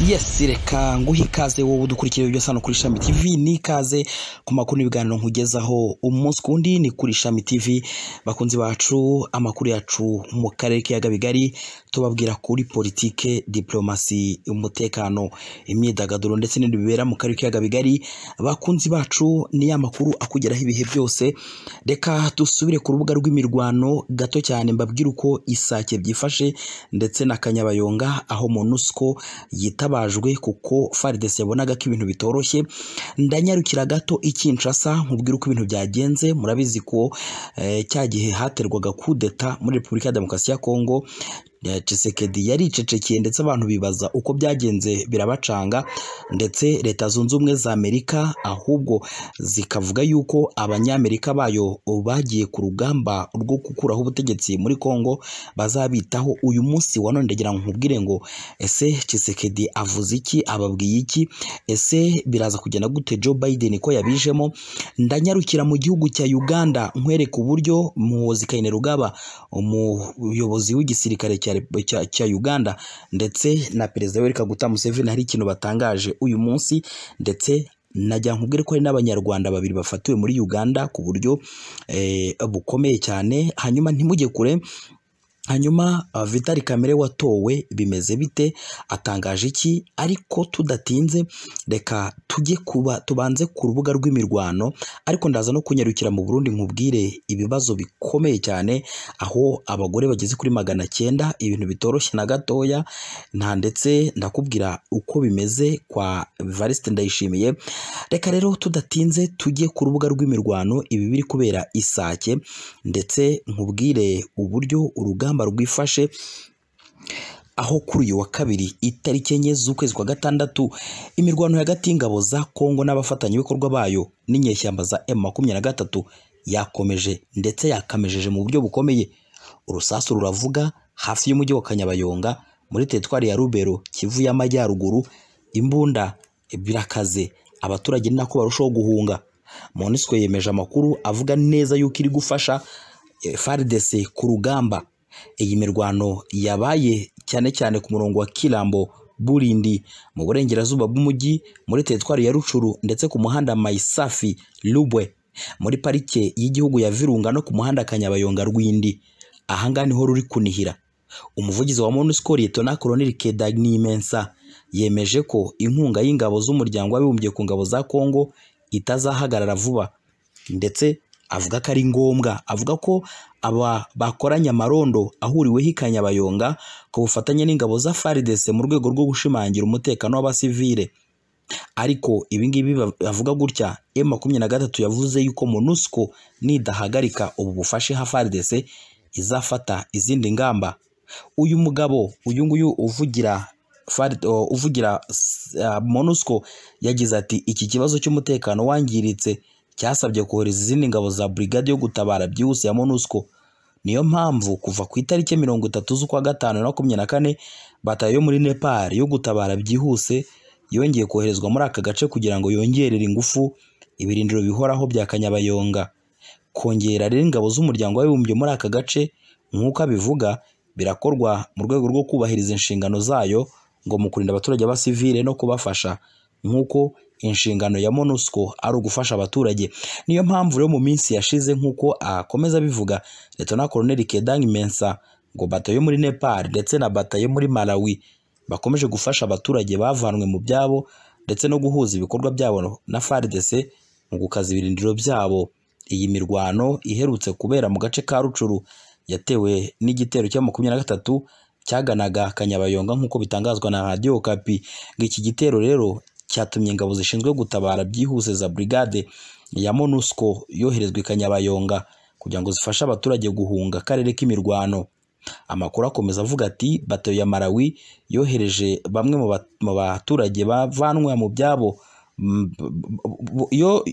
yes reka nguhe ikaze wowe udukurikira ibyo hano kuri ishami tv ni ikaze ku makuru n'ibiganiro nkugezaho umunsi ku wundi ni kuri ishami tv bakunzi bacu amakuru yacu mu karere k'ibiyaga bigari tubabwira kuri politike diplomasi umutekano imyidagaduro ndetse n'ibindi bibera mu karere k'ibiyaga bigari bakunzi bacu ni ya makuru akugeraho ibihe byose reka dusubire ku rubuga rw'imirwano gato cyane mbabwire uko isake byifashe ndetse na kanyabayonga aho monusco yitaba yatabajwe kuko FARDC yabonaga ko ibintu bitoroshye ndanyarukira gato ikinshasa nkubwira uko ibintu byagenze murabizi ko eh, cya gihe haterwaga kudeta muri Repubulika ya Demokarasi ya Kongo eh, Tshisekedi yaricecekeye ndetse abantu bibaza uko byagenze birabacanga ndetse leta zunze ubumwe za Amerika ahubwo zikavuga yuko abanyamerika bayo bagiye ku rugamba rwo gukuraho ubutegetsi muri Kongo bazabitaho uyu munsi wa none ndagira ngo nkubwire ngo ese Tshisekedi avuze iki ababwiye iki ese biraza kugenda gute Joe Biden ko yabijemo ndanyarukira mu gihugu cya Uganda nkwereka uburyo muhozi Kayine Rugaba umuyobozi w'igisirikare cya, cya, cya Uganda ndetse na perezida Yoweri Kaguta Museveni hari ikintu batangaje uyu munsi ndetse najya nkubwire ko hari n'abanyarwanda babiri bafatiwe muri Uganda ku buryo eh, bukomeye cyane hanyuma ntimujye kure hanyuma uh, Vitali Kamere watowe bimeze bite atangaje iki ariko tudatinze reka tujye kuba tubanze ku rubuga rw'imirwano ariko ndaza no kunyarukira mu Burundi nkubwire ibibazo bikomeye cyane aho abagore bageze kuri magana cyenda ibintu bitoroshye na gatoya nta ndetse ndakubwira uko bimeze kwa Variste Ndayishimiye reka rero tudatinze tujye ku rubuga rw'imirwano ibi biri kubera isake ndetse nkubwire uburyo urugamba rwifashe aho kuri uyu wa kabiri itariki enye z'ukwezi kwa gatandatu imirwano hagati y'ingabo za kongo n'abafatanyabikorwa bayo n'inyeshyamba za emu makumyabiri na gatatu yakomeje ndetse yakamejeje mu buryo bukomeye urusasu ruravuga hafi y'umujyi wa kanyabayonga muri teritwari ya rubero kivu y'amajyaruguru imbunda birakaze abaturage ni nako barushaho guhunga monisco yemeje amakuru avuga neza yuko iri gufasha faridese ku rugamba iyi mirwano yabaye cyane cyane ku murongo wa kirambo burindi mu burengerazuba bw'umujyi muri teritwari ya rucuru ndetse ku muhanda mayisafi rubwe muri parike y'igihugu ya virunga no ku muhanda kanyabayonga rwindi ahangaha niho ruri kunihira umuvugizi wa monusco liyetona koloneli kedanimensa yemeje ko inkunga y'ingabo z'umuryango w'abibumbye ku ngabo za kongo itazahagarara vuba ndetse avuga ko ari ngombwa avuga ko aba bakoranye amarondo ahuriweho i Kanyabayonga ku bufatanye n'ingabo za FARDC mu rwego rwo gushimangira umutekano w'abasivile ariko ibingibi bavuga gutya M makumyabiri na gatatu yavuze yuko MONUSCO nidahagarika ubu bufashe ha FARDC izafata izindi ngamba uyu mugabo uyu nguyu uvugira uvugira MONUSCO yagize ati iki kibazo cy'umutekano wangiritse cyasabye kohereza izindi ngabo za brigade yo gutabara byihuse ya MONUSCO niyo mpamvu kuva ku itariki mirongo itatu z'ukwa gatanu na makumyabiri na kane batayo muri Nepal yo gutabara byihuse yongeye koherezwa muri aka gace kugira ngo yongerere ingufu ibirindiro bihoraho bya Kanyabayonga kongera rero ingabo z'umuryango w'abibumbye muri aka gace nk'uko abivuga birakorwa mu rwego rwo kubahiriza inshingano zayo ngo mu kurinda abaturage b'abasivile no kubafasha nk'uko inshingano ya MONUSCO ari ugufasha abaturage niyo mpamvu rero mu minsi yashize nk'uko akomeza abivuga Leta Colonel Kedang Mensa ngo batayo muri Nepal ndetse na batayo muri Malawi bakomeje gufasha abaturage bavanwe mu byabo ndetse no guhuza ibikorwa byabo na FARDC mu gukaza ibirindiro byabo iyi mirwano iherutse kubera mu gace ka Rucuru yatewe n'igitero cya makumyabiri na gatatu cyaganaga Kanyabayonga nk'uko bitangazwa na Radio Okapi ngo iki gitero rero cyatumye ingabo zishinzwe gutabara byihuse za brigade ya MONUSCO yoherezwa i Kanyabayonga kugira ngo zifashe abaturage guhunga akarere k'imirwano amakuru akomeza avuga ati bato ya Malawi yohereje bamwe mu baturage bavanwa mu byabo yo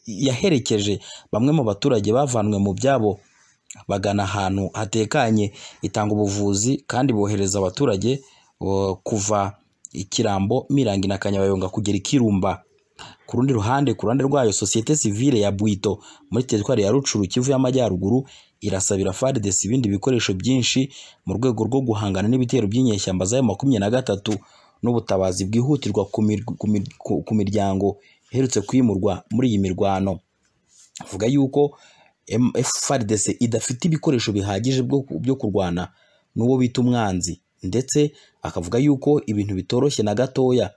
yaherekeje bamwe mu baturage bavanwe mu byabo bagana ahantu hatekanye itanga ubuvuzi kandi bohereza abaturage kuva ikirambo mirangi na kanyabayonga kugera ikirumba ku rundi ruhande ku ruhande rwayo sosiyete sivile ya bwito muri teritwari ya rucuru kivu y'amajyaruguru irasabira FARDC ibindi bikoresho byinshi mu rwego rwo guhangana n'ibitero by'inyeshyamba za makumyabiri na gatatu n'ubutabazi bwihutirwa ku mir- ku mir- ku- ku miryango iherutse kwimurwa muri iyi mirwano avuga yuko M- FARDC idafite ibikoresho bihagije byo byo kurwana n'uwo bita umwanzi ndetse akavuga yuko ibintu bitoroshye na gatoya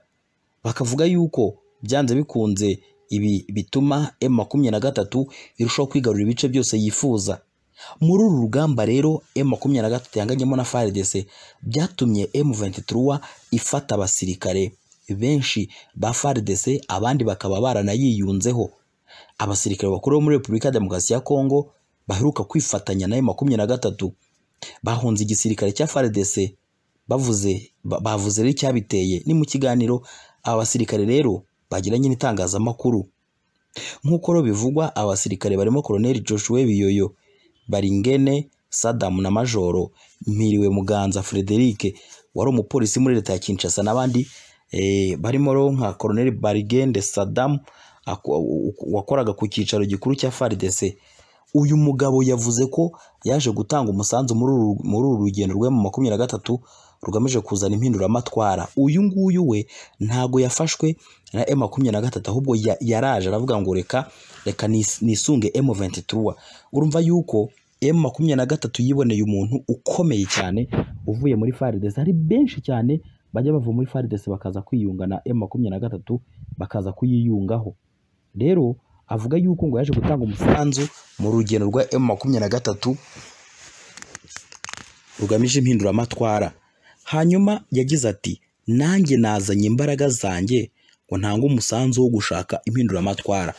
bakavuga yuko byanze bikunze ibi bituma M makumyabiri na gatatu irushaho kwigarurira ibice byose yifuza muri uru rugamba rero M makumyabiri na gatatu yanganyemo na FARDC byatumye M23 ifata abasirikare benshi ba FARDC abandi bakaba baranayiyunzeho abasirikare bakuru bo muri Repubulika ya Demokarasi ya Kongo baheruka kwifatanya na M23 bahunze igisirikare cya FARDC bavuze ba- bavuze rero icyabiteye ni mu kiganiro aba basirikare rero bagiranye n'itangazamakuru nk'uko rero bivugwa abasirikare barimo Colonel Joshua Biyoyo Baringene Sadamu na Majoro Mpiriwe Muganza Frederic wari umupolisi muri leta ya Kinshasa n'abandi eh, barimo rero nka Colonel Barigende Sadamu wakoraga ku cyicaro gikuru cya FARDC uyu mugabo yavuze ko yaje gutanga umusanzu muri uru- muri uru rugendo rwe mu makumyabiri na gatatu rugamije kuzana impinduramatwara uyu nguyu we ntago yafashwe na M makumyabiri na gatatu ahubwo ya- yaraje aravuga ngo reka reka nis- nisunge M 23 urumva yuko M makumyabiri na gatatu yiboneye umuntu ukomeye cyane uvuye muri FARDC hari benshi cyane bajya bava muri FARDC bakaza kwiyunga na M makumyabiri na gatatu bakaza kuyiyungaho rero avuga yuko ngo yaje gutanga umusanzu mu rugendo rwa M makumyabiri na gatatu rugamije impinduramatwara hanyuma yagize ati nanjye nazanye imbaraga zanjye ngo ntange umusanzu wo gushaka impinduramatwara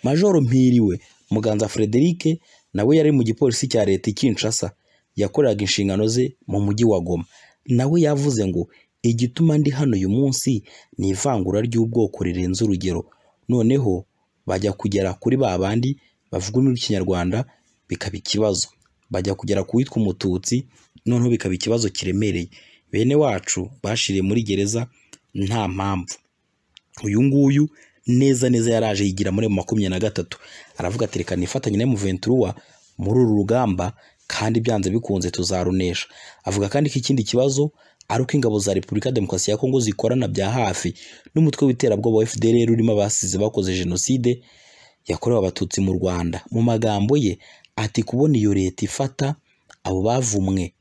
majoro mpiriwe muganza frederic nawe yari mu gipolisi cya leta i kinshasa yakoreraga inshingano ze mu mujyi wa goma nawe yavuze ngo igituma ndi hano uyu munsi ni ivangura ry'ubwoko rirenze urugero noneho bajya kugera kuri ba bandi bavuga ururimi rw'ikinyarwanda bikaba ikibazo bajya kugera ku witwa umututsi noneho bikaba ikibazo kiremereye bene wacu bashiriye muri gereza nta mpamvu uyu nguyu neza neza yaraje yigira muri makumyabiri na gatatu aravuga ati reka nifatanye na Muventura muri uru rugamba kandi byanze bikunze tuzarunesha avuga kandi ko ikindi kibazo ari uko ingabo za Repubulika ya Demokarasi ya Kongo zikorana bya hafi n'umutwe w'iterabwoba wa FDLR urimo abasize bakoze jenoside yakorewe abatutsi mu Rwanda mu magambo ye ati kubona iyo leta ifata abo bavumwe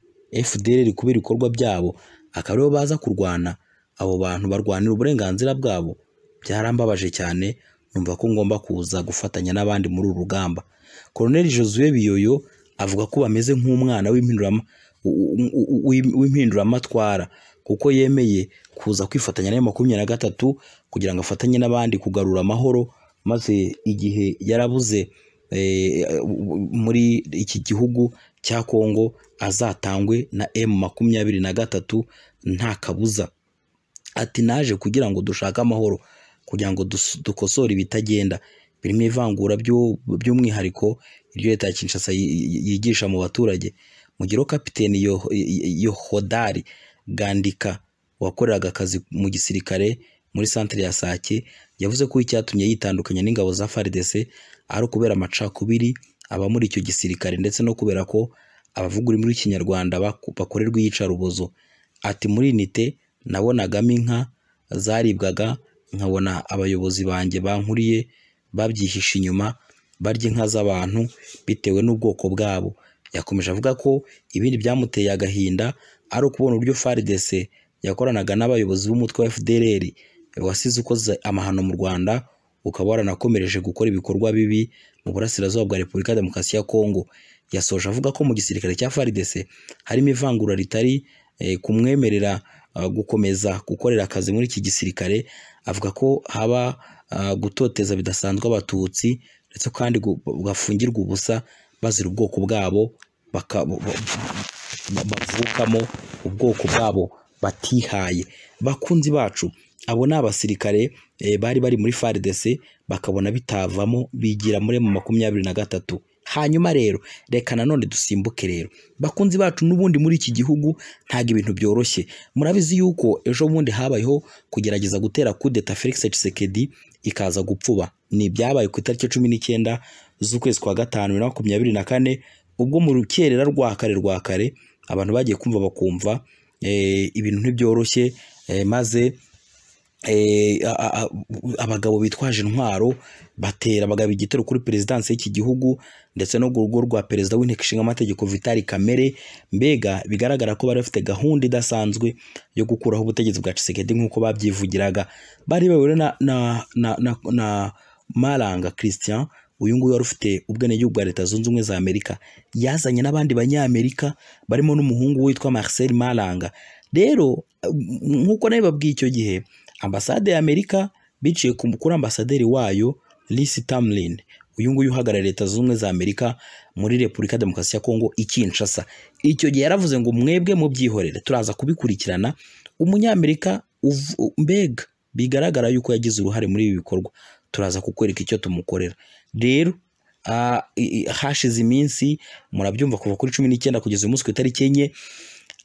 FDLR kubera ibikorwa byabo akaba aribo baza kurwana abo bantu barwanira uburenganzira bwabo byarambabaje cyane numva ko ngomba kuza gufatanya n'abandi muri uru rugamba Colonel Josue Biyoyo avuga ko bameze nk'umwana w'impindurama u- u- u- w'im- w'impinduramatwara kuko yemeye kuza kwifatanya na makumyabiri na gatatu kugira ngo afatanye n'abandi kugarura amahoro maze igihe yarabuze eh, muri iki gihugu cya Kongo azatangwe na M makumyabiri na gatatu nta kabuza ati naje kugira ngo dushake amahoro kugira ngo dus- dukosore ibitagenda birimo ivangura byo- by'umwihariko iryo leta ya Kinshasa yi- yi- yigisha mu baturage mugiro kapiteni Yo- Yo- yohodari gandika wakoreraga akazi mu gisirikare muri santere ya sake yavuze ko icyatumye yitandukanya n'ingabo za FARDC ari ukubera amacakubiri aba muri icyo gisirikare ndetse no kubera ko abavuga ururimi rw'ikinyarwanda baku- bakorerwa iyicarubozo ati muri inite nabonagamo inka zaribwaga nkabona abayobozi banjye bankuriye babyihishe inyuma barya inka z'abantu bitewe n'ubwoko bwabo yakomeje avuga ko ibindi byamuteye agahinda ari ukubona uburyo FARDC yakoranaga n'abayobozi b'umutwe wa FDLR wasize ukoze amahano mu Rwanda ukaba waranakomereje gukora ibikorwa bibi mu burasirazuba bwa Repubulika ya Demokarasi ya Kongo yasoje avuga ko mu gisirikare cya FARDC harimo ivangura ritari eh, kumwemerera ah, gukomeza gukorera akazi muri iki gisirikare avuga ko haba ah, gutoteza bidasanzwe abatutsi ndetse kandi gu- bafungirwa ubusa bazira ubwoko bwabo baka- ba- ba- bavukamo ubwoko bwabo batihaye bakunzi bacu abo ni abasirikare eh, bari bari muri FARDC bakabona bitavamo bigira muri mu makumyabiri na gatatu hanyuma rero reka nanone dusimbuke rero bakunzi bacu n'ubundi muri iki gihugu ntabwo ibintu byoroshye murabizi yuko ejo bundi habayeho kugerageza gutera kudeta Felix Tshisekedi ikaza gupfuba ni ibyabaye ku itariki cumi n'icyenda z'ukwezi kwa gatanu bibiri na makumyabiri na kane ubwo mu rukerera rwa kare rwa kare abantu bagiye kumva bakumva eh, ibintu ntibyoroshye eh, maze eh, a- a- abagabo bitwaje intwaro batera bagaba igitero kuri perezidansi y'iki gihugu ndetse no ku rugo rwa perezida w'inteko ishinga amategeko Vital Kamere mbega bigaragara ko bari bafite gahunda idasanzwe yo gukuraho ubutegetsi bwa Tshisekedi nk'uko babyivugiraga bari bayobowe na, na, na, na, na Maranga Christian uyu nguyu wari ufite ubwenegihugu bwa leta zunze ubumwe za Amerika yazanye n'abandi banyamerika barimo n'umuhungu witwa Marcel Maranga rero nk'uko nabibabwiye icyo gihe ambasade ya Amerika biciye ku- kuri ambasaderi wayo Lisi Tamlin uyu nguyu uhagarariye leta zunze ubumwe za Amerika muri Repubulika ya Demokarasi ya Kongo i Kinshasa icyo gihe yaravuze ngo mwebwe mubyihorere turaza kubikurikirana umunyamerika uv- u- mbega bigaragara yuko yagize uruhare muri ibi bikorwa turaza kukwereka icyo tumukorera rero ah, i- i- hashize iminsi murabyumva kuva kuri cumi n'icyenda kugeza uyu munsi ku itariki enye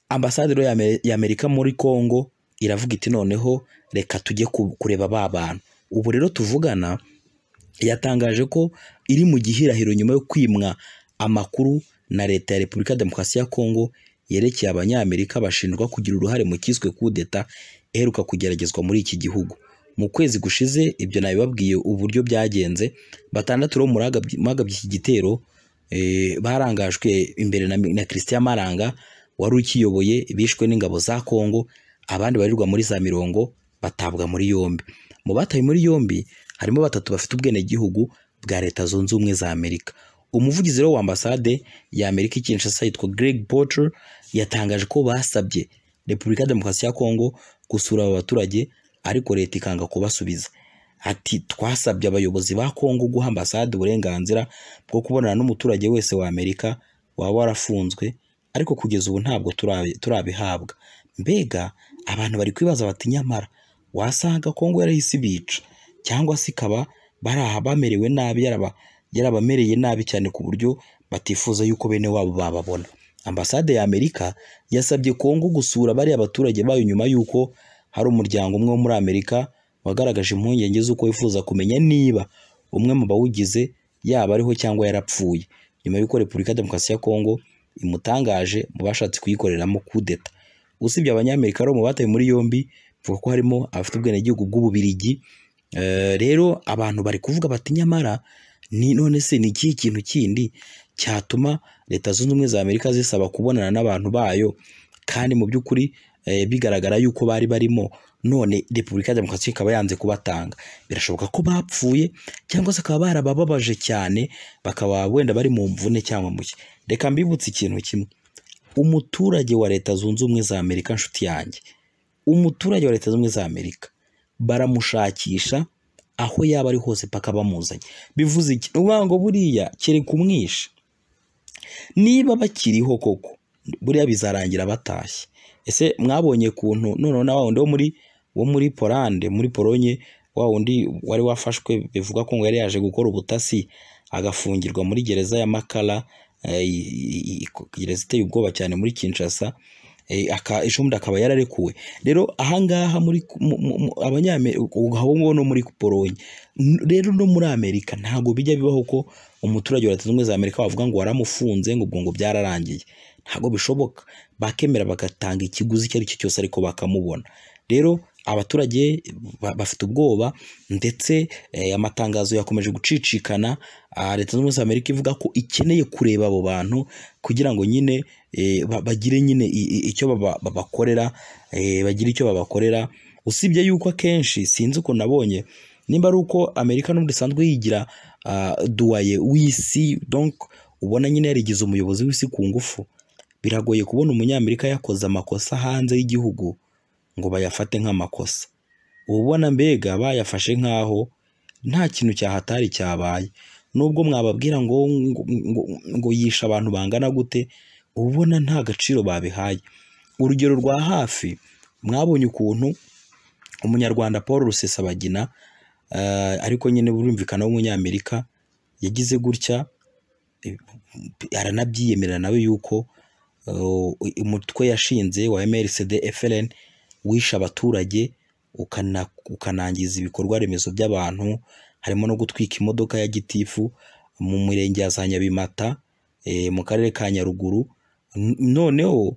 ambasaderi ya Ame- ya Amerika muri Kongo iravuga iti noneho reka tujye ku- kureba ba bantu ubu rero tuvugana yatangaje ko iri mu gihirahiro nyuma yo kwimwa amakuru na leta ya repubulika ya demokarasi ya kongo yerekeye abanyamerika bashinjwa kugira uruhare mu cyiswe kudeta iheruka kugeragezwa muri iki gihugu mu kwezi gushize ibyo nabibabwiye uburyo byagenze batandatu rero muri agabye- mu bagabye iki gitero eh, barangajwe imbere na, na christian maranga wari ukiyoboye bishwe n'ingabo za kongo abandi barirwa muri za mirongo batabwa muri yombi mu batawe muri yombi harimo batatu bafite ubwenegihugu bwa leta zunze ubumwe za amerika umuvugizi rero w'ambasade ya amerika i kinshasa yitwa greg porter yatangaje ko basabye repubulika ya demokarasi ya kongo gusura aba baturage ariko leta ikanga kubasubiza ati twasabye abayobozi ba kongo guha ambasade uburenganzira bwo kubonana n'umuturage wese wa amerika waba warafunzwe ariko kugeza ubu ntabwo turabi- turabihabwa mbega abantu bari kwibaza bati nyamara wasanga kongo yarahise ibica cyangwa se ikaba bari aha bamerewe nabi yaraba- yarabamereye nabi cyane ku buryo batifuza yuko bene wabo bababona ambasade ya amerika yasabye kongo gusura bariya baturage bayo nyuma y'uko hari umuryango umwe wo muri amerika wagaragaje impungenge z'uko wifuza kumenya niba umwe mu bawugize yaba ariho cyangwa yarapfuye nyuma y'uko repubulika ya demokarasi ya kongo imutangaje mu bashatse kuyikoreramo kudeta usibye abanyamerika rero mu batawe muri yombi mvuga ko harimo abafite ubwenegihugu bw'ububirigi Eh, rero abantu bari kuvuga bati nyamara ni none se ni ikihe kintu kindi cyatuma leta zunze ubumwe za amerika zisaba kubonana n'abantu bayo kandi mu by'ukuri eh, bigaragara yuko bari barimo none repubulika ya demokarasi ikaba yanze kubatanga birashoboka ko bapfuye cyangwa se bakaba barabababaje cyane bakaba wenda bari mu mvune cyangwa mu ki reka mbibutse ikintu kimwe umuturage wa leta zunze ubumwe za amerika nshuti yanjye umuturage wa leta zunze ubumwe za amerika baramushakisha aho yaba ari hose paka bamuzanye bivuze iki ni ukuvuga ngo buriya kereka umwishe niba bakiriho koko buriya bizarangira batashye ese mwabonye kuntu noneho na wa wundi wo muri wo muri polande muri polonye wa wundi wari wafashwe bivugwa ko ngo yari yaje gukora ubutasi agafungirwa muri gereza ya makara eh, i- i- i- gereza iteye ubwoba cyane muri kinshasa eh, aka- ejo bundi akaba yararekuwe rero ahangaha muri mu- mu- mu- abanyamerika abo ngabo no muri polonye N- rero no muri amerika ntabwo bijya bibaho ko umuturage wa leta zunze ubumwe za amerika wavuga ngo waramufunze ngo ubwo ngo byararangiye ntabwo bishoboka bakemera bagatanga ikiguzi icyo ari cyo cyose ariko bakamubona rero abaturage ba- bafite ubwoba ndetse eh, amatangazo yakomeje gucicikana ah, leta zunze ubumwe za amerika ivuga ko ikeneye kureba abo bantu kugira ngo nyine eh, ba- bagire nyine i- i- icyo baba- babakorera eh, bagire icyo babakorera usibye yuko akenshi sinzi ukuntu nabonye nimba ari uko amerika n'ubundi isanzwe yigira ah, duwaye w'isi donc ubona nyine yarigize umuyobozi w'isi ku ngufu biragoye kubona umunyamerika yakoze amakosa hanze y'igihugu ngo bayafate nk'amakosa uba ubona mbega bayafashe nk'aho nta kintu cyahatari cyabaye nubwo mwababwira ngo, ngo, ngo, ngo yishe abantu bangana gute uba ubona nta gaciro babihaye urugero rwa hafi mwabonye ukuntu umunyarwanda paul rusesabagina eh, ariko nyine burumvikana w'umunyamerika yagize gutya eh, aranabyiyemerera nawe yuko eh, umutwe yashinze wa mrcd fln wishe abaturage ukana- ukanangiza ibikorwa remezo by'abantu harimo no gutwika imodoka ya gitifu mu murenge ya za nyabimata eh, mu karere ka nyaruguru N- noneho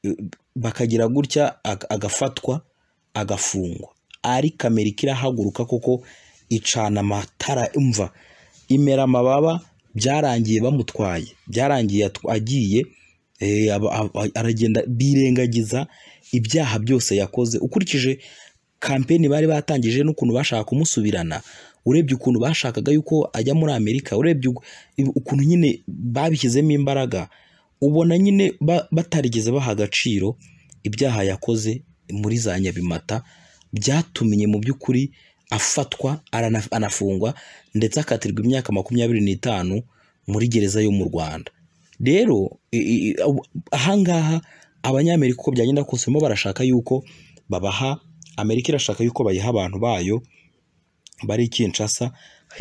eh, bakagira gutya ag- agafatwa agafungwa ari kamera ikirahaguruka koko icana amatara imva imera amababa byarangiye bamutwaye byarangiye agiye eh, aba- aba- aragenda birengagiza ibyaha byose yakoze ukurikije kampeni bari batangije n'ukuntu bashaka kumusubirana urebye ukuntu bashakaga yuko ajya muri amerika urebye uku- ukuntu nyine babishyizemo imbaraga ubona nyine ba- batarigeze baha agaciro ibyaha yakoze muri za nyabimata byatumye mu by'ukuri afatwa arana- anafungwa ndetse akatirwa imyaka makumyabiri n'itanu muri gereza yo mu rwanda rero i- i- i- aho- ahangaha abanyamerika uko byagenda kose barimo barashaka yuko babaha amerika irashaka yuko bayiha abantu bayo bari Kinshasa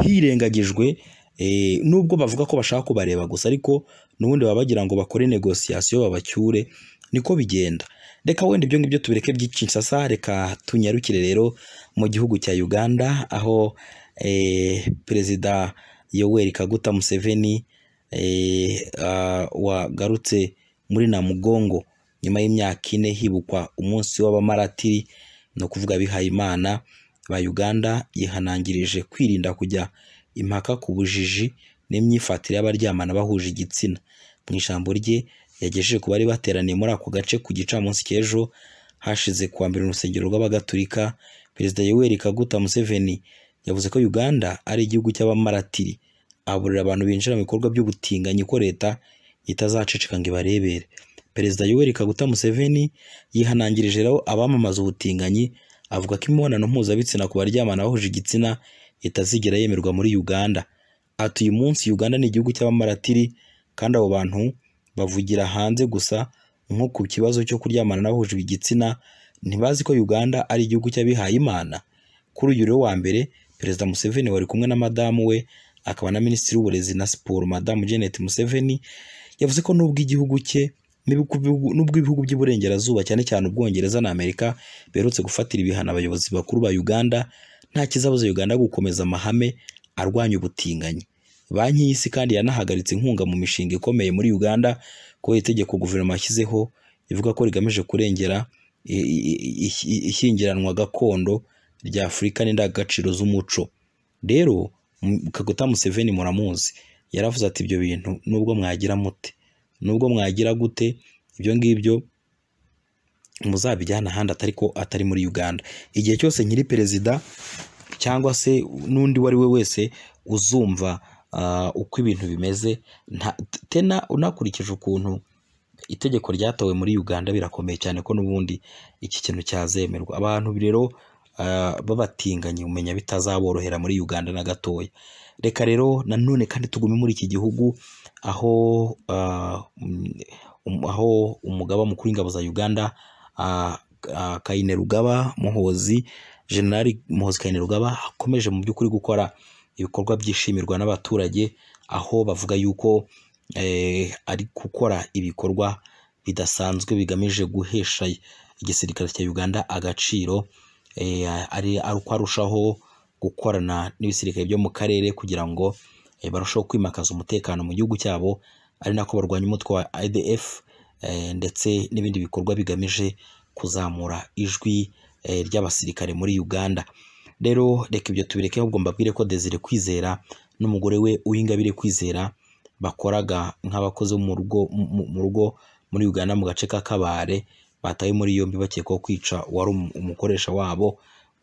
hirengagijwe eh, nubwo bavuga ko bashaka kubareba gusa ariko n'ubundi baba bagira ngo bakore negosiyasiyo babacyure niko bigenda reka wenda ibyo ngibyo tubireke by'i Kinshasa reka tunyarukire rero mu gihugu cya Uganda aho eh, perezida Yoweri Kaguta Museveni eh, ah, wagarutse muri Namugongo nyuma y'imyaka ine hibukwa umunsi w'abamaratiri ni ukuvuga abihaye imana ba Uganda yihanangirije kwirinda kujya impaka ku bujiji n'imyifatire y'abaryamana bahuje igitsina mu ijambo rye yagejeje ku bari bateraniye muri ako gace ku gicamunsi cy'ejo hashize kuwa mbere mu rusengero rw'abagatulika perezida Yoweri Kaguta Museveni yavuze ko Uganda ari igihugu cy'abamaratiri aburira abantu binjira mu bikorwa by'ubutinganyi ko leta itazaceceka ngo ibarebere perezida Yoweri Kaguta Museveni yihanangirije rero abamamaza ubutinganyi avuga ko imibonano mpuzabitsina ku baryamana bahuje igitsina itazigera yemerwa muri Uganda ati uyu munsi Uganda ni igihugu cy'abamaratiri kandi abo bantu bavugira hanze gusa nko ku kibazo cyo kuryamana n'abahuje igitsina ntibazi ko Uganda ari igihugu cy'abihaye Imana kuri uyu rero wa mbere perezida Museveni wari kumwe na madamu we akaba na minisitiri w'uburezi na siporo madamu Janet Museveni yavuze ko nubwo igihugu cye n'ibihugu- nubwo ibihugu by'iburengerazuba cyane cyane ubwongereza na amerika biherutse gufatira ibihano abayobozi bakuru ba uganda nta kizabuza uganda gukomeza amahame arwanya ubutinganyi banki y'isi kandi yanahagaritse inkunga mu mishinga ikomeye muri uganda kubera itegeko guverinoma yashyizeho ivuga ko rigamije kurengera i- i- i- i- ishyingiranwa gakondo rya afurika n'indangagaciro z'umuco rero M- kaguta museveni muramuzi yaravuze ati ibyo bintu nubwo mwagira mute nubwo mwagira gute ibyo ngibyo muzabijyana ahandi atari ko atari muri Uganda igihe cyose nyiri perezida cyangwa se n'undi uwo ari we wese uzumva ah, uko ibintu bimeze nta- tena unakurikije ukuntu itegeko ryatowe muri Uganda birakomeye cyane ko n'ubundi iki kintu cyazemerwa abantu rero ah, babatinganye umenya bitazaborohera muri Uganda na gatoya reka rero nanone kandi tugume muri iki gihugu aho ah, mm, um- aho umugaba mukuru w'ingabo za Uganda ah, ah, Kaine Rugaba Muhozi Generali Muhozi Kaine Rugaba akomeje mu by'ukuri gukora ibikorwa byishimirwa n'abaturage aho bavuga yuko eh, ari gukora ibikorwa bidasanzwe bigamije guhesha igisirikare cya Uganda agaciro eh, ari ari uko arushaho gukorana n'ibisirikare byo mu karere kugira ngo eh, barusheho kwimakaza umutekano mu gihugu cyabo ari nako barwanya umutwe wa IDF eh, ndetse n'ibindi bikorwa bigamije kuzamura ijwi eh, ry'abasirikare muri Uganda rero reka ibyo tubireke ahubwo mbabwire ko Desire Kwizera n'umugore we Uwingabire Kwizera bakoraga nk'abakozi bo mu rugo mu- mu rugo muri Uganda mu gace k'akabare batawe muri yombi bakekwaho kwica wari umu- umukoresha wabo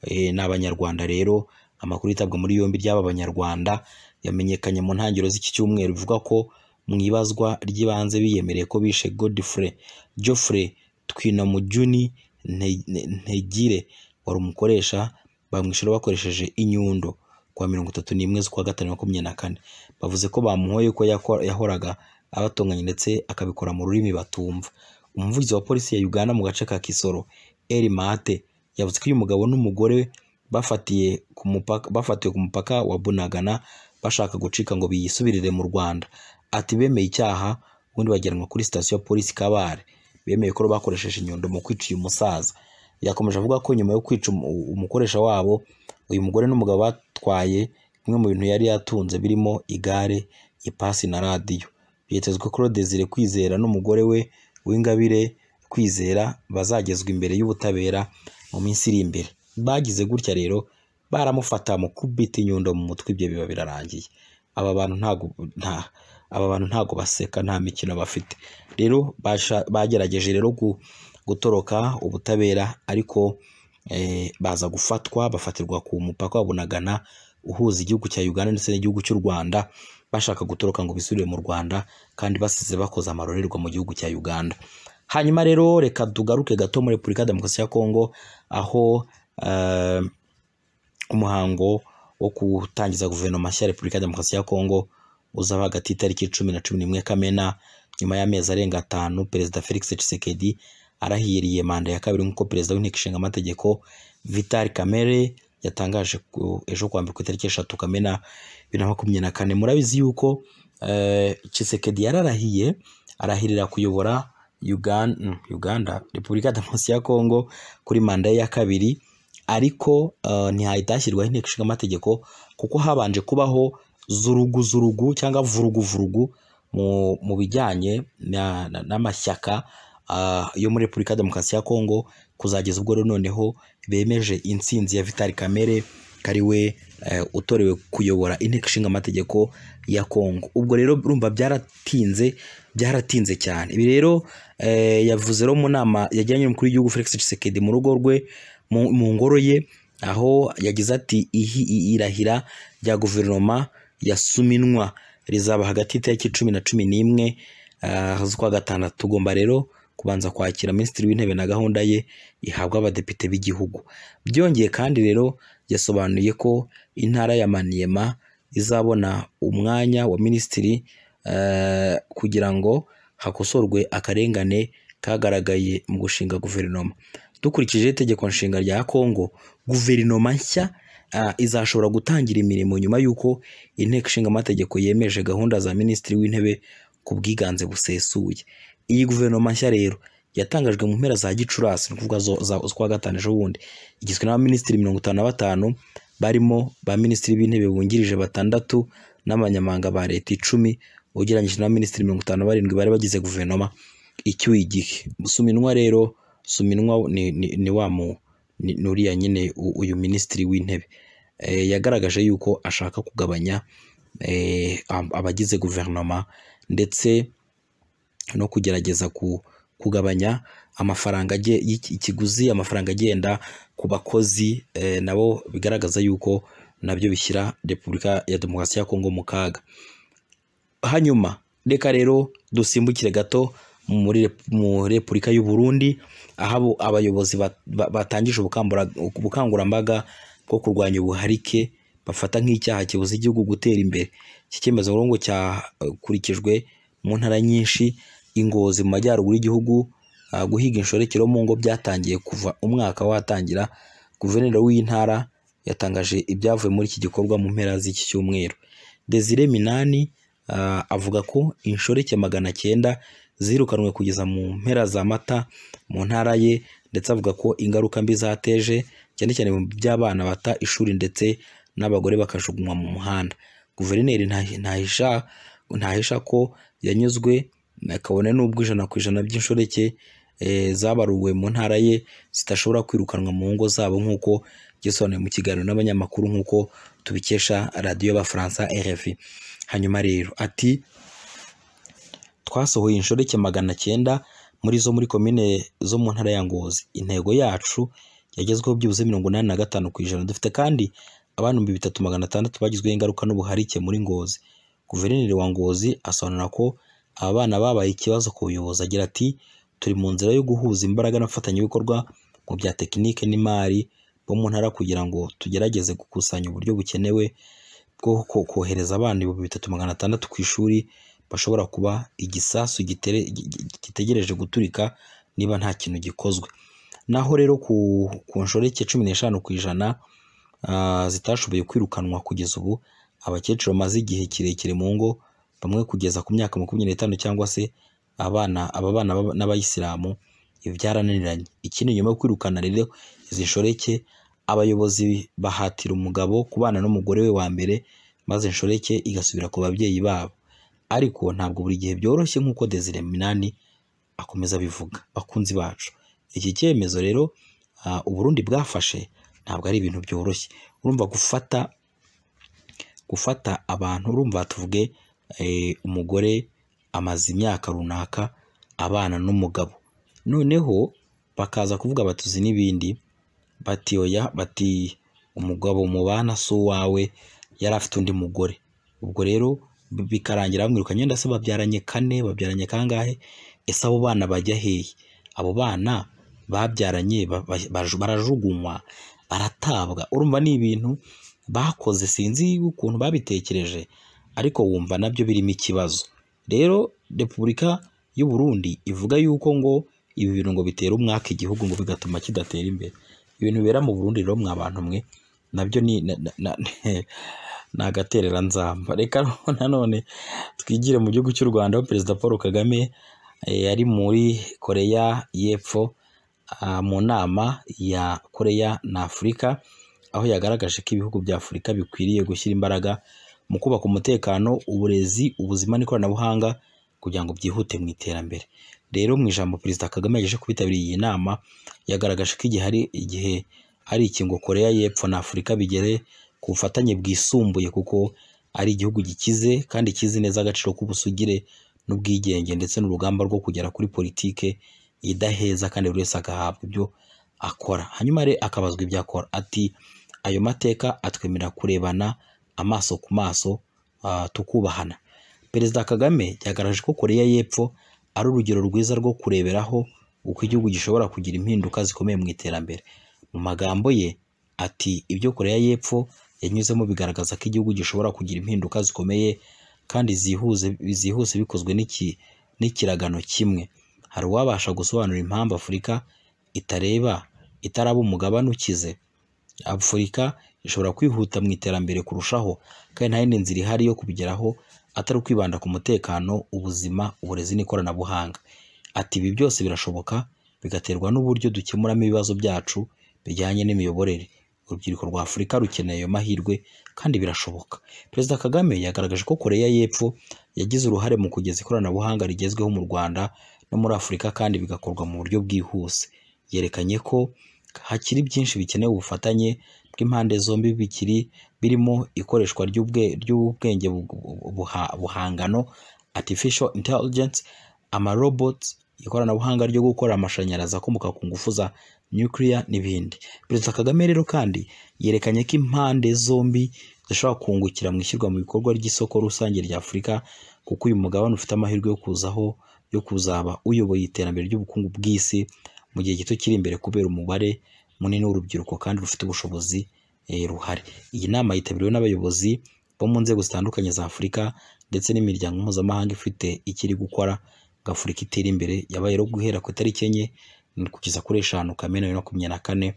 eh, ni abanyarwanda rero amakuru yitabwa muri yombi ry'aba banyarwanda yamenyekanye mu ntangiriro z'iki cyumweru bivuga ko mu ibazwa ry'ibanze biyemereye ko bishe Godfrey Geoffrey Twinamujuni Nte- Nte- Ntegire wari umukoresha bamwishyura bakoresheje inyundo kuwa mirongo itatu n'imwe z'ukwa gatanu makumyabiri na kane bavuze ko bamuhoye ko yako- yahoraga abatonganya ndetse akabikora mu rurimi batumva umuvugizi wa polisi ya Uganda mu gace ka Kisoro Eri Mate yavuze ko uyu mugabo n'umugore we bafatiye ku mupaka bafatiwe ku mupaka wa Bunagana bashaka gucika ngo biyisubirire mu Rwanda ati bemeye icyaha ubundi bajyanwa kuri sitasiyo ya polisi Kabare bemeye ko bakoresheje inyundo mu kwica uyu musaza yakomeje avuga ko nyuma yo kwica umu- umukoresha wabo uyu mugore n'umugabo batwaye bimwe mu bintu yari yatunze birimo igare ipasi na radiyo byitezwe ko Desire Kwizera n'umugore we Uwingabire Kwizera bazagezwa imbere y'ubutabera mu minsi iri imbere bagize gutya rero baramufata mu kubita inyundo mu mutwe ibyo biba birarangiye aba bantu ntago nta aba bantu ntago baseka nta mikino bafite rero basha- bagerageje rero gu- gutoroka ubutabera ariko eh, baza gufatwa bafatirwa ku mupaka wa Bunagana uhuza igihugu cya Uganda ndetse n'igihugu cy'u Rwanda bashaka gutoroka ngo bisubire mu Rwanda kandi basize bakoze amarorerwa mu gihugu cya Uganda hanyuma rero reka tugaruke gato muri Repubulika ya Demokarasi ya Kongo aho eh, umuhango wo gutangiza guverinoma nshya ya Repubulika ya Demokarasi ya Kongo uzaba hagati y'itariki cumi na cumi n'imwe Kamena nyuma y'amezi arenga atanu Perezida Felix Tshisekedi arahiriye manda ya kabiri nk'uko Perezida w'Inteko Ishinga Amategeko Vital Kamerhe yatangaje ku- ejo kuwa mbere ku itariki eshatu Kamena bibiri na makumyabiri na kane murabizi yuko eh, Tshisekedi yararahiye arahirira kuyobora Uganda, Uganda Repubulika ya Demokarasi ya Kongo kuri manda ye ya kabiri ariko eh, ntihahita inteko ishinga amategeko kuko habanje kubaho zurugu-zurugu cyangwa vurugu-vurugu mu, mu bijyanye na- na- n'amashyaka ah, yo muri repubulika ya demokarasi ya kongo kuzageza ubwo rero noneho bemeje intsinzi ya vitali kamere kari we eh, utorewe kuyobora inteko ishinga amategeko ya kongo ubwo rero urumva byaratinze byaratinze cyane ibi rero eh, yavuze rero mu nama yajyanye n'umukuru w'igihugu felix tshisekedi mu rugo rwe mu mu ngoro ye aho yagize ati "Ihi- i- irahira rya guverinoma ya suminwa rizaba hagati y'itariki cumi na cumi n'imwe ah, z'ukwa gatandatu tugomba rero kubanza kwakira minisitiri w'intebe na gahunda ye ihabwa abadepite b'igihugu byongeye kandi rero yasobanuye ko intara ya maniema izabona umwanya wa minisitiri eh, kugira ngo hakosorwe akarengane kagaragaye mu gushinga guverinoma dukurikije itegeko nshinga rya kongo guverinoma nshya ah, izashobora gutangira imirimo nyuma y'uko inteko ishinga amategeko yemeje gahunda za minisitiri w'intebe ku bwiganze busesuye iyi guverinoma nshya rero yatangajwe mu mpera za gicurasi ni ukuvuga zo- za- z'ukwa gatanu ejo bundi igizwe n'abaminisitiri mirongo itanu na batanu barimo ba minisitiri b'intebe bungirije batandatu n'abanyamabanga ba leta icumi ugereranyije n'abaminisitiri mirongo itanu na barindwi bari bagize guverinoma icyuye igihe suminwa rero suminwa ni, ni, ni wa mu ni, ni uriya nyine u- uyu minisitiri w'intebe eh, yagaragaje yuko ashaka kugabanya eh, ab- abagize guverinoma ndetse no kugerageza ku- kugabanya amafaranga agiye- y'iki- ikiguzi amafaranga agenda ku bakozi eh, nabo bigaragaza yuko nabyo bishyira repubulika ya demokarasi ya kongo mu kaga hanyuma reka rero dusimbukire gato muri rep- mu repubulika y'u Burundi aho abo abayobozi ba- ba- batangije ubukambura- ubukangurambaga bwo kurwanya ubuharike bafata nk'icyaha kibuza igihugu gutera imbere iki cyemezo rero ngo cyakurikijwe mu ntara nyinshi ingozi mu majyaruguru y'igihugu ah, guhiga inshorekero mu ngo byatangiye kuva umwaka watangira guverineri w'intara yatangaje ibyavuye muri iki gikorwa mu mpera z'iki cyumweru Desire Minani ah, avuga ko inshoreke magana cyenda zirukanwe kugeza mu mpera za mata mu ntara ye ndetse avuga ko ingaruka mbi zateje cyane cyane mu by'abana bata ishuri ndetse n'abagore bakajugunywa mu muhanda guverineri ntahi- ntahisha ntahisha ko yanyuzwe kabone n'ubwo ijana ku ijana by'inshoreke eh, zabaruwe mu ntara ye zidashobora kwirukanwa mu ngo zabo nk'uko gisobanuye mu kiganiro n'abanyamakuru nk'uko tubikesha radiyo y'abafaransa RFI hanyuma rero ati twasohoye inshoreke magana cyenda muri zo muri komine zo mu ntara ya Ngozi intego yacu yagezweho byibuze mirongo inani na gatanu ku ijana dufite kandi abana ibihumbi bitatu magana atandatu bagizweho ingaruka n'ubuharike muri Ngozi guverineri wa Ngozi asobanura ko aba bana babaye ikibazo ku buyobozi agira ati turi mu nzira yo guhuza imbaraga n'abafatanyabikorwa mu bya tekinike n'imari bo mu ntara kugira ngo tugerageze gukusanya uburyo bukenewe bwo ko- kohereza abana ibihumbi bitatu magana atandatu ku ishuri bashobora kuba igisasu gitere- gi- gi- gitegereje guturika niba nta kintu gikozwe naho rero ku, ku nshoreke cumi n'eshanu ku ijana ah, zitashoboye kwirukanwa kugeza ubu abakecuru bamaze igihe kirekire mu ngo bamwe kugeza ku myaka makumyabiri n'itanu cyangwa se abana aba bana b'aba- n'abayisilamu ibi byarananiranye ikindi nyuma yo kwirukana rero izi nshoreke abayobozi bahatira umugabo kubana n'umugore we wa mbere maze inshoreke igasubira ku babyeyi babo ariko ntabwo buri gihe byoroshye nk'uko Desire Minani akomeza abivuga bakunzi bacu iki cyemezo rero ah, u Burundi bwafashe ntabwo ari ibintu byoroshye urumva gufata gufata abantu urumva tuvuge eh, umugore amaze imyaka runaka abana n'umugabo noneho bakaza kuvuga batuzi n'ibindi bati oya bati umugabo mubana si uwawe yari afite undi mugore ubwo rero bikarangira bamwirukanye wenda se babyaranye kane babyaranye kangahe ese abo bana bajya hehe abo bana babyaranye ba- ba- baraju- barajugunywa baratabwa urumva ni ibintu bakoze sinzi ukuntu babitekereje ariko wumva nabyo birimo ikibazo rero repubulika y'u Burundi ivuga yuko ngo ibi bintu ngo bitera umwaka igihugu ngo bigatuma kidatera imbere ibintu bibera mu Burundi rero mwa bantu mwe nabyo ni na- na- na- ni agaterera nzamba reka noneho nanone twigire mu gihugu cy'u Rwanda aho perezida Paul Kagame eh, yari muri Koreya y'Epfo ah, mu nama ya Koreya na Afurika aho yagaragaje ko ibihugu bya Afurika bikwiriye gushyira imbaraga mu kubaka umutekano uburezi ubuzima n'ikoranabuhanga kugira ngo byihute mu iterambere rero mu ijambo perezida Kagame yagejeje ku bitabiriye iyi nama yagaragaje ko igihe hari igihe hari ikingo Koreya y'Epfo na Afurika bigere ku bufatanye bwisumbuye kuko ari igihugu gikize kandi kizi neza agaciro k'ubusugire n'ubwigenge ndetse n'urugamba rwo kugera kuri politike idaheza kandi buri wese agahabwa ibyo akora hanyuma rero akabazwa ibyo akora ati ayo mateka atwemerera kurebana amaso ku maso ah, tukubahana perezida kagame yagaragaje ko koreya y'epfo ari urugero rwiza rwo kureberaho uko igihugu gishobora kugira impinduka zikomeye mu iterambere mu magambo ye ati ibyo koreya y'epfo yanyuzemo bigaragaza ko igihugu gishobora kugira impinduka zikomeye kandi zihuse zihuse bikozwe n'iki n'ikiragano kimwe hari uwabasha gusobanura impamvu afurika itareba itaraba umugabane ukize afurika ishobora kwihuta mu iterambere kurushaho kandi nta yindi nzira ihari yo kubigeraho atari ukwibanda ku mutekano ubuzima uburezi n'ikoranabuhanga ati ibi byose birashoboka bigaterwa n'uburyo dukemuramo ibibazo byacu bijyanye n'imiyoborere urubyiruko rwa afurika rukeneye ayo mahirwe kandi birashoboka perezida kagame yagaragaje ko koreya y'epfo yagize uruhare mu kugeza ikoranabuhanga rigezweho mu rwanda no muri afurika kandi bigakorwa mu buryo bwihuse yerekanye ko hakiri byinshi bikeneye ubufatanye bw'impande zombi bikiri birimo ikoreshwa ry'ubwe ry'ubwenge bu- buha- buhangano artificial intelligence amarobot ikoranabuhanga ryo gukora amashanyarazi akomoka ku ngufu za nuclear n'ibindi perezida kagame rero kandi yerekanye ko impande zombi zishobora kungukira mu ishyirwa mu bikorwa ry'isoko rusange rya afurika kuko uyu mugabane ufite amahirwe yo kuzaho yo kuzaba uyoboye iterambere ry'ubukungu bw'isi mu gihe gito kiri imbere kubera umubare munini w'urubyiruko kandi rufite ubushobozi eh, ruhari iyi nama yitabiriwe n'abayobozi bo mu nzego zitandukanye za afurika ndetse n'imiryango mpuzamahanga ifite icyo iri gukora ngo afurika itere imbere yabaye rero guhera ku itariki enye kugeza kuri eshanu kamena bibiri na makumyabiri na kane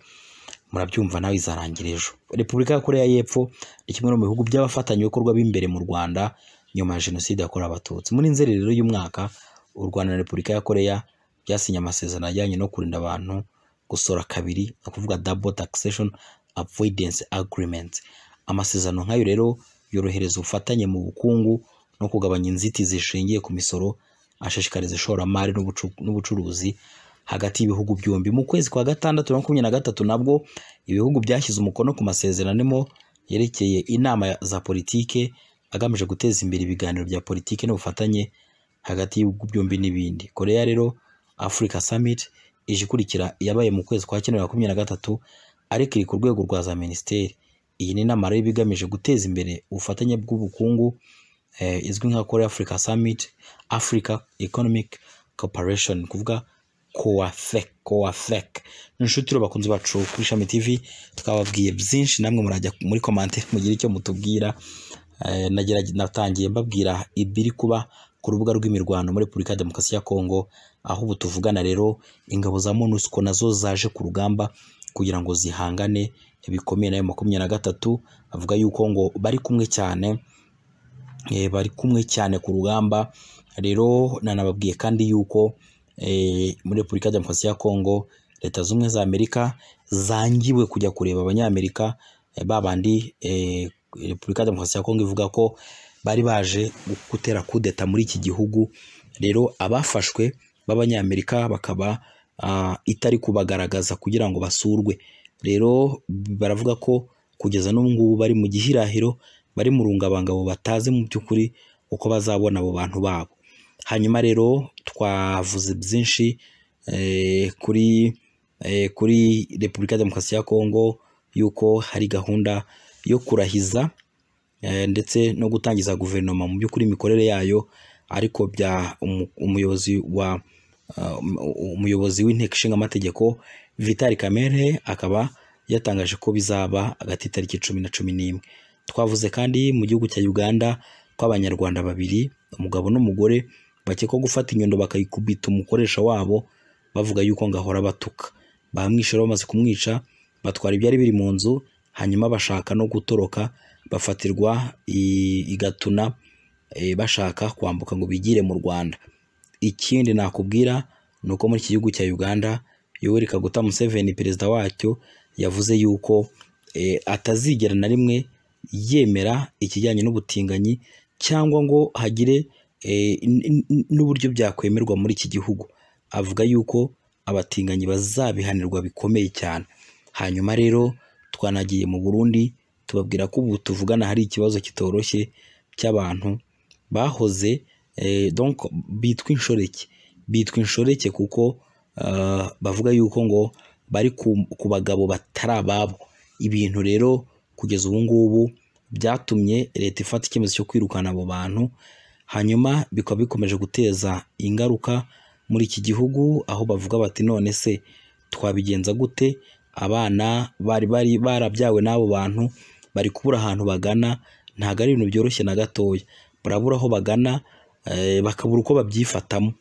murabyumva nawe izarangira ejo repubulika ya koreya y'epfo ni kimwe no mu bihugu by'abafatanyabikorwa b'imbere mu rwanda nyuma ya jenoside yakorewe abatutsi muri nzeri rero y'umwaka u rwanda na repubulika ya koreya byasinye amasezerano ajyanye no kurinda abantu gusora kabiri no kuvuga double taxation avoidance agreement amasezerano nk'ayo rero yorohereza ubufatanye mu bukungu no kugabanya inzitizi zishingiye ku misoro ashishikariza ishoramari n'ubucu- n'ubucuruzi hagati y'ibihugu byombi mu kwezi kwa gatandatu na makumyabiri na gatatu nabwo ibihugu byashyize umukono ku masezerano arimo yerekeye inama za politike agamije guteza imbere ibiganiro bya politike n'ubufatanye hagati y'ibihugu byombi n'ibindi koreya rero africa summit ije ikurikira yabaye mu kwezi kwa cyenda makumyabiri na gatatu ariko iri ku rwego rwa za minisiteri iyi ni inama rero iba igamije guteza imbere ubufatanye bw'ubukungu eh, izwi nka korea africa summit africa economic cooperation ni kuvuga coafec coafec inshuti rero bakunze bacu kuri shami tv twababwiye byinshi namwe murajya muri commentaire mugira icyo mutubwira Eh, nagerage- natangiye mbabwira ibiri kuba ku rubuga rw'imirwano muri Repubulika ya Demokarasi ya Kongo aho ubu tuvugana rero ingabo za MONUSCO nazo zaje ku rugamba kugira ngo zihangane bikomeye nayo makumyabiri na gatatu avuga yuko ngo bari kumwe cyane eh, bari kumwe cyane ku rugamba rero nanababwiye kandi yuko eh, muri Repubulika ya Demokarasi ya Kongo Leta Zumwe za Amerika zangiwe kujya kureba abanyamerika eh, babandi eh, Repubulika ya Demokarasi ya Kongo ivuga ko bari baje gutera kudeta muri iki gihugu rero abafashwe b'abanyamerika bakaba ah, itari kubagaragaza kugira ngo basurwe rero baravuga ko kugeza n'ubu ngubu bari mu gihirahiro bari mu rungabangabo batazi mu by'ukuri uko bazabona abo bantu babo hanyuma rero twavuze byinshi eh, kuri eh, kuri repubulika ya demokarasi ya kongo y'uko hari gahunda yo kurahiza eh, ndetse no gutangiza guverinoma mu by'ukuri imikorere yayo ariko bya umu- umuyobozi wa ah, um- umuyobozi w'inteko ishinga amategeko Vital Kamerhe akaba yatangaje ko bizaba hagati y'itariki cumi na cumi n'imwe twavuze kandi mu gihugu cya Uganda ko abanyarwanda babiri umugabo n'umugore bakekwa gufata inyundo bakayikubita umukoresha wabo bavuga yuko ngahora batuka bamwishe rero bamaze kumwica batwara ibyari biri mu nzu hanyuma bashaka no gutoroka bafatirwa i- i Gatuna eh, bashaka kwambuka ngo bigire mu Rwanda ikindi nakubwira ni uko muri iki gihugu cya Uganda Yoweri Kaguta Museveni perezida wacyo yavuze yuko eh, atazigera na rimwe yemera ikijyanye n'ubutinganyi cyangwa ngo hagire eh, n- n- n'uburyo byakwemerwa muri iki gihugu avuga yuko abatinganyi bazabihanirwa bikomeye cyane hanyuma rero twanagiye mu Burundi tubabwira ko ubu tuvugana hari ikibazo kitoroshye cy'abantu bahoze eh, donc bitwa inshoreke bitwa inshoreke kuko ah, bavuga yuko ngo bari ku- ku bagabo batari ababo ibintu rero kugeza ubu ngubu byatumye leta ifata icyemezo cyo kwirukana abo bantu hanyuma bikaba bikomeje guteza ingaruka muri iki gihugu aho bavuga bati none se twabigenza gute abana bari bari barabyawe n'abo bantu bari kubura ahantu bagana ntabwo ari ibintu byoroshye na gatoya barabura aho bagana eh, bakabura uko babyifatamo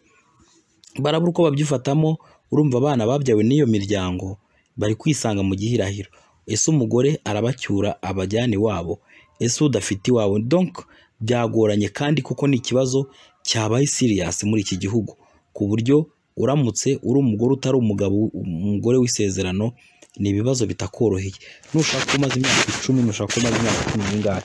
barabura uko babyifatamo urumva abana babyawe n'iyo miryango bari kwisanga mu gihirahiro ese umugore arabacyura abajyane iwabo ese udafite iwawe donc byagoranye kandi kuko ni ikibazo cyabaye serious muri iki gihugu ku buryo uramutse uri umugore utari umugabo umugore w'isezerano ni ibibazo bitakoroheye nushaka ko umaze imyaka icumi nushaka ko umaze imyaka cumi n'ingahe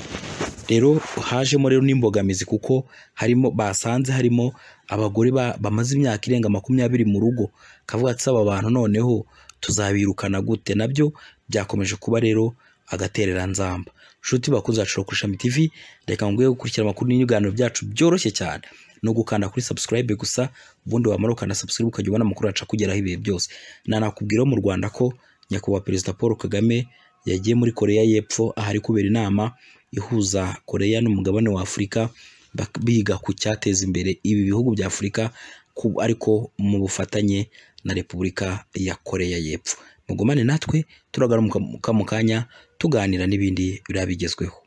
rero hajemo rero n'imbogamizi kuko harimo basanze harimo abagore ba- bamaze imyaka irenga makumyabiri mu rugo kavuga ati aba bantu noneho tuzabirukana gute nabyo byakomeje kuba rero agaterera nzamba nshuti bakunze bacu kuri Shami TV reka nguye gukurikira amakuru n'ibiganiro byacu byoroshye cyane no gukanda kuri subscribe gusa ubundi wamara ukanda subscribe ukajya ubona amakuru yacu akugeraho ibihe byose nanakubwiraho mu Rwanda ko nyakubahwa perezida Paul Kagame yagiye muri Koreya y'Epfo ahari kubera inama ihuza Koreya n'umugabane wa Afurika bak- biga ku cyateza imbere ibi bihugu bya Afurika ku- ariko mu bufatanye na Repubulika ya Koreya y'Epfo mugumane natwe turagaruka mu kanya tuganira n'ibindi birabigezweho